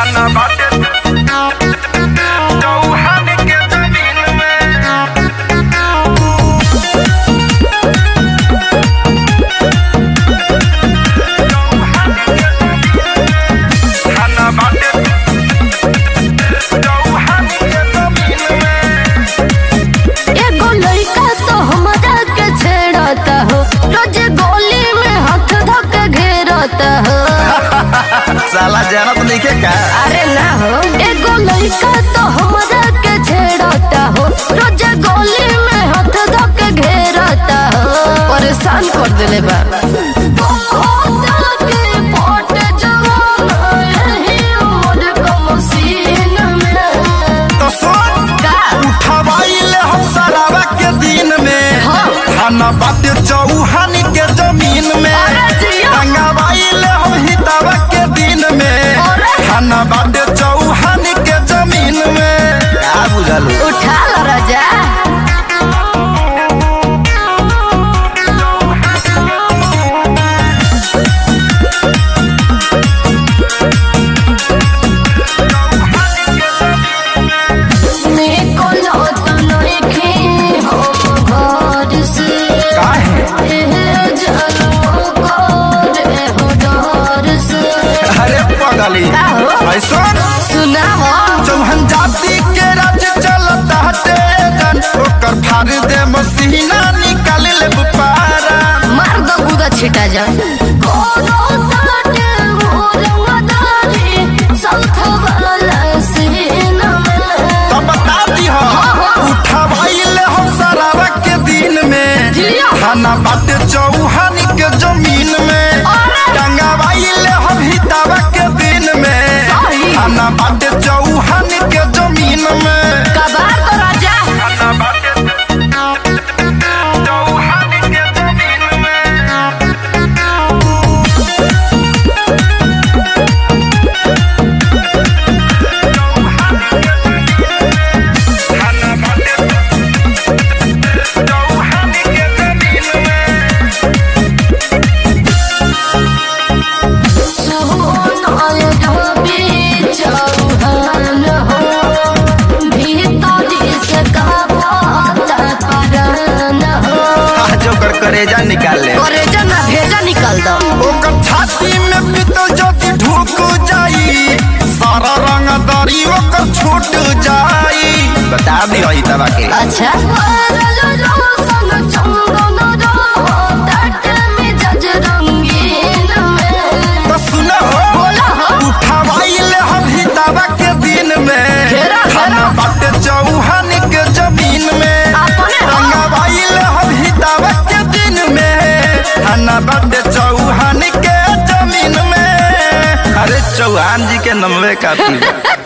खाना बाटे चौहान के जमीन में खाना बाटे चौहान के जमीन में एगो लड़का तो हमरा के छेड़ता हो रोज गोली में हाथ धक घेरता हो साला जानत नइखे का अरे ना हो एगो लड़का तो हमरा के छेड़ता हो रोज गोली में हाथ धक घेरता हो परेशान कर देले बा तो सुन का? उठवाइले हम सरावा के दिन में हाँ। खाना बाटे चौहान के जमीन में अरे जिया। टंगावाइले हम हितावा के दिन में अरे। खाना बाटे चौहान के जमीन में का बुझल उठा लो राजा निकलो तो नइखे हम घर से काहे एहे जन्म करे हो डर से अरे पगली का हो? ऐसा सुनाओ चौहान जाति के राज चलता हटे जन ओकर फाड़ दे मसीना निकाल ले पारा मार दो गुदा छिटा जा कोनो ताटे मोर मदारी सौथ वाला सीना में तो बता दी हो उठवाइले हम सरावा के दिन में जिया। खाना बाटे चौहान के जमीन में अरे। टंगावाइले हम हितावा के दिन में सही। खाना बाटे चौहान के जमीन में कबार तो राजा खाना बाटे चौहान के जमीन में खाना बाटे चौहान के जमीन में सोनाय ढाबे चौहान हो भीतर से कबाता परान हो आज ओकर करेजा निकाल ले करे जना भेजा निकल दो ओकर छाती में पितल ज्योति ढुक जाई सारा रंग दरी ओकर छूट जाई बता दी वही तबा के अच्छा तो सुनो बोला हो। उठवाइले हम हितावा के दिन में घेरा, खाना घेरा। बाटे चौहान के जमीन में अपने हो। रंगवाइले हम हितावा के दिन में खाना बाटे चौहान के जमीन में अरे चौहान जी के नमवे काफी बा।